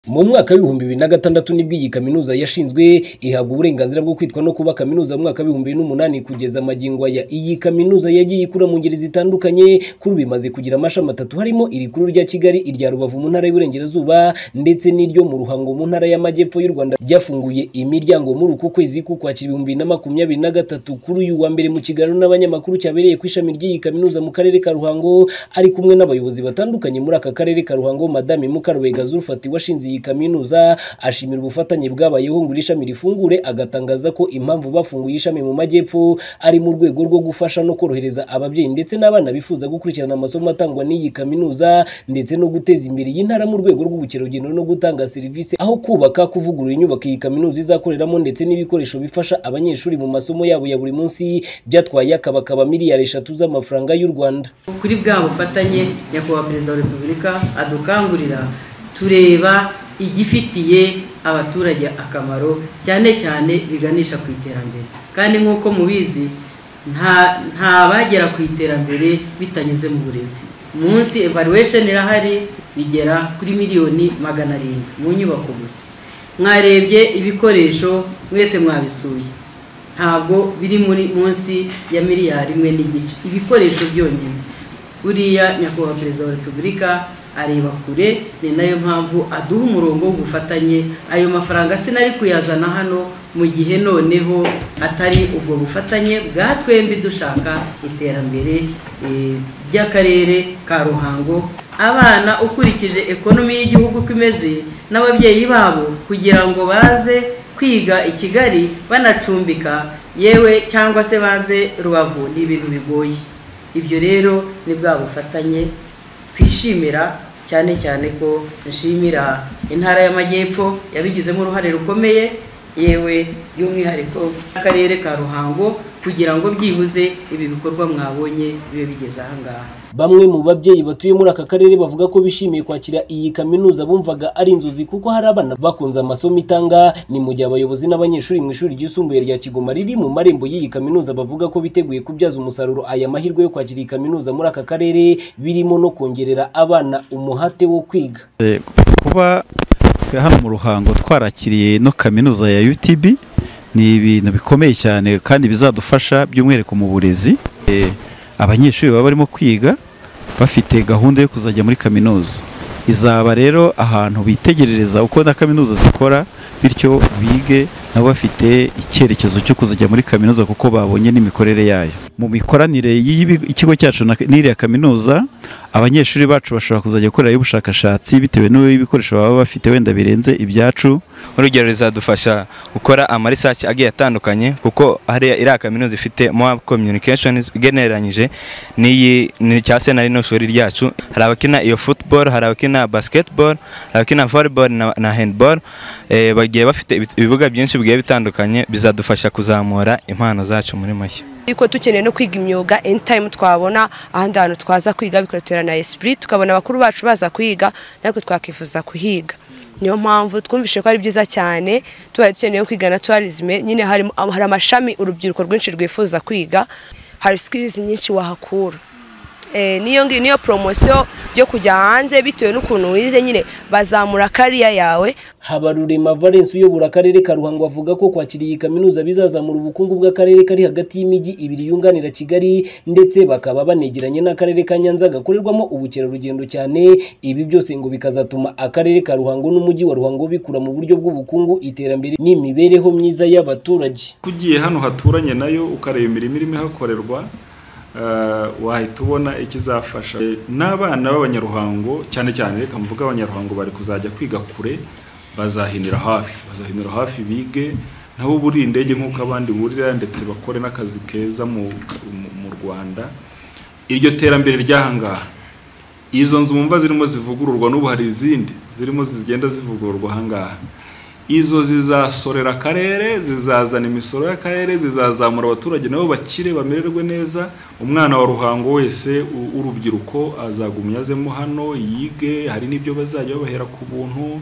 Mu mwaka w'ibihumbi bibiri na gatandatu nibwo iyi kaminuza yashinzwe ihabwa uburenganzira bwo kwitwa no kuba kaminuza mu mwaka w'ibihumbi bibiri n'umunani kugeza amagingwa ya iyi kaminuza yagiye ikura mu ngeri zitandukanye kuri ubu imaze kugira amashami atatu harimo irikuru rya Kigali irya Rubavu mu ntara y'Iburengerazuba ndetse n'iryo mu Ruhango mu ntara y'Amajyepfo y'u Rwanda ryafunguye imiryango muri uku kwezi k'Ukwakira ibihumbi bibiri na makumyabiri na gatatu kuri uyu wa mbere mu kiganiro n'abanyamakuru cyabereye ku ishami ry'iyi kaminuza mu karere ka Ruhango ari kumwe n'abayobozi batandukanye muri aka karere ka Ruhango Madame Mukarubega Zulfati washinze iyi kaminuza ashimira ubufatanye bwabayeho ngo iri shami rifungure agatangaza ko impamvu bafunguye ishami mu majyepfo ari mu rwego rwo gufasha no korohereza ababyeyi ndetse n'abana bifuza gukurikirana amasomo atangwa n'iyi kaminuza ndetse no guteza imbere iyi ntara mu rwego rw'ubukerarugendo no gutanga serivisi aho kubaka kuvugurura inyubako iyi kaminuza izakoreramo ndetse n'ibikoresho bifasha abanyeshuri mu masomo yabo ya buri munsi byatwaye akabakaba miliyari eshatu z'amafaranga y'u Rwanda kuri bwa bufatanye nyakubahwa perezida wa repubulika adukangurira tureba igifitiye abaturage akamaro cyane cyane biganisha ku iterambere kandi nk'uko mubizi nta bagera ku iterambere bitanyuze mu burezi munsi evaluation irahari bigera kuri miliyoni magana arindwi mu nyubako gusa mwarebye ibikoresho mwese mwabisuye ntabwo biri muri munsi ya miliyari imwe n'igice ibikoresho byonyine buriya nyakubahwa perezida wa repubulika areba kure ni nayo mpamvu aduha umurongo w'ubufatanye ayo mafaranga sinari kuyazana hano mu gihe noneho atari ubwo bufatanye bwa twembi dushaka iterambere ry'akarere ka ruhango abana ukurikije ekonomi y'igihugu uko imeze n'ababyeyi babo kugira ngo baze kwiga i kigali banacumbika yewe cyangwa se baze rubavu ni ibintu bigoye ibyo rero ni bwa bufatanye twishimira cyane cyane ko nshimira intara y'amajyepfo yabigizemo uruhare rukomeye yewe by'umwihariko akarere ka ruhango kugira ngo byibuze ibi bikorwa mwabonye bibe bigeze ahangaha Bamwe mu babyeyi batuye muri aka karere bavuga ko bishimiye kwakira iyi kaminuza bumvaga ari inzozi kuko hari abana bakunze amasomo itanga ni mu gihe abayobozi n'abanyeshuri mu ishuri ryisumbuye rya Kigoma riri mu marembo y'iyi kaminuza bavuga ko biteguye kubyaza umusaruro aya mahirwe yo kwakira iyi kaminuza muri aka karere birimo no kongerera abana umuhate wo kwiga kuba hano mu ruhango twarakiriye no kaminuza ya UTB ni ibintu bikomeye cyane kandi bizadufasha by'umwihariko mu burezi abanyeshuri baba barimo kwiga bafite gahunda yo kuzajya muri kaminuza izaba rero ahantu bitegerereza uko na kaminuza zikora bityo bige nabo bafite icyerekezo cyo kuzajya muri kaminuza kuko babonye n'imikorere yayo mu mikoranire y'ikigo cyacu n'iriya kaminuza abanyeshuri bacu bashobora kuzajya gukorerayo ubushakashatsi bitewe n'ibikoresho baba bafite wenda birenze ibyacu urugero rizadufasha gukora amarisaci agiye atandukanye kuko hariya iriya kaminuza ifite mowa communications igenereranyije n'iyi ni cya senari no shuri ryacu hari abakina iyo football hari abakina basketball hari abakina volleyball na, na handball e, bagiye bafite ibibuga byinshi bigiye bitandukanye bizadufasha kuzamura impano zacu muri mashya ariko dukeneye no kwiga imyuga anytime twabona ahandi hantu twaza kwiga bikadutera na esprit tukabona abakuru bacu baza kwiga natwe twakifuza kuhiga niyo mpamvu twumvise ko ari byiza cyane tubaye dukeneye kwiga na tourism nyine hari amashami urubyiruko rwinshi rwifuza kwiga hari skills nyinshi wahakura niyo ngiyo niyo poromosiyo yo kujya hanze bitewe n'ukuntu wize nyine bazamura kariya yawe habarurema valence uyobora akarere ka ruhango avuga ko kwakira iyi kaminuza bizazamura ubukungu bw'akarere kari hagati y'imijyi ibiri yunganira kigali ndetse bakaba banegeranye n'akarere ka nyanza gakorerwamo ubukerarugendo cyane ibi byose ngo bikazatuma akarere ka ruhango n'umujyi wa ruhango bikura mu buryo bw'ubukungu iterambere n'imibereho myiza y'abaturage ugiye hano haturanye nayo ukareba imirimo irimo ihakorerwa wahita ubona ikizafasha n'abana b'abanyaruhango cyane cyane reka mvuga abanyaruhango bari kuzajya kwiga kure bazahinira hafi bazahinira hafi bige nabo buriye indege nk'uko abandi burira ndetse bakore n'akazi keza mu rwanda iryo terambere ry'ahangaha izo nzu mumva zirimo zivugururwa n'ubu hari izindi zirimo zigenda zivugururwa ahangaha izo zizasorera akarere zizazana imisoro y'akarere zizazamura abaturage nabo bakire bamererwe neza umwana wa ruhango wese w'urubyiruko azagumya azemo hano yige hari n'ibyo bazajya babahera ku buntu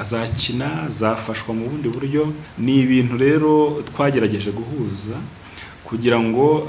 azakina azafashwa mu bundi buryo ni ibintu rero twagerageje guhuza kugira ngo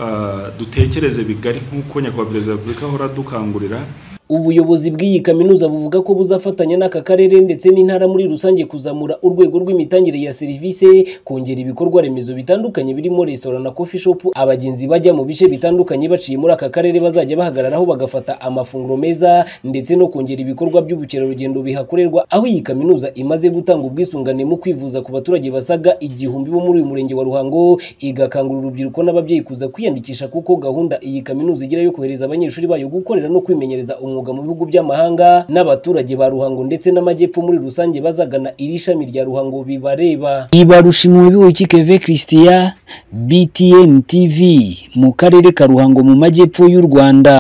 dutekereze bigari nk'uko nyakubahwa perezida wa repubulika ahora adukangurira ubuyobozi bw'iyi kaminuza buvuga ko buzafatanya n'aka karere ndetse n'intara muri rusange kuzamura urwego rw'imitangire ya serivisi kongera ibikorwa remezo bitandukanye birimo resitora na coffee shop abagenzi bajya mu bice bitandukanye baciye muri aka karere bazajya bahagararaho bagafata amafunguro meza ndetse no kongera ibikorwa by'ubukerarugendo bihakorerwa aho iyi kaminuza imaze gutanga ubwisungane mu kwivuza ku baturage basaga igihumbi bo muri uyu murenge wa Ruhango igakangurira urubyiruko n'ababyeyi kuza kwiyandikisha kuko gahunda iyi kaminuza igira yo kohereza abanyeshuri bayo gukorera no kwimenyereza umwuga mu bihugu by'amahanga n'abaturage ba Ruhango ndetse n'amajyepfo muri rusange bazagana iri shami rya Ruhango bibareba ibarusha umubiwe keve christian btn tv mu karere ka ruhango mu majyepfo y'u rwanda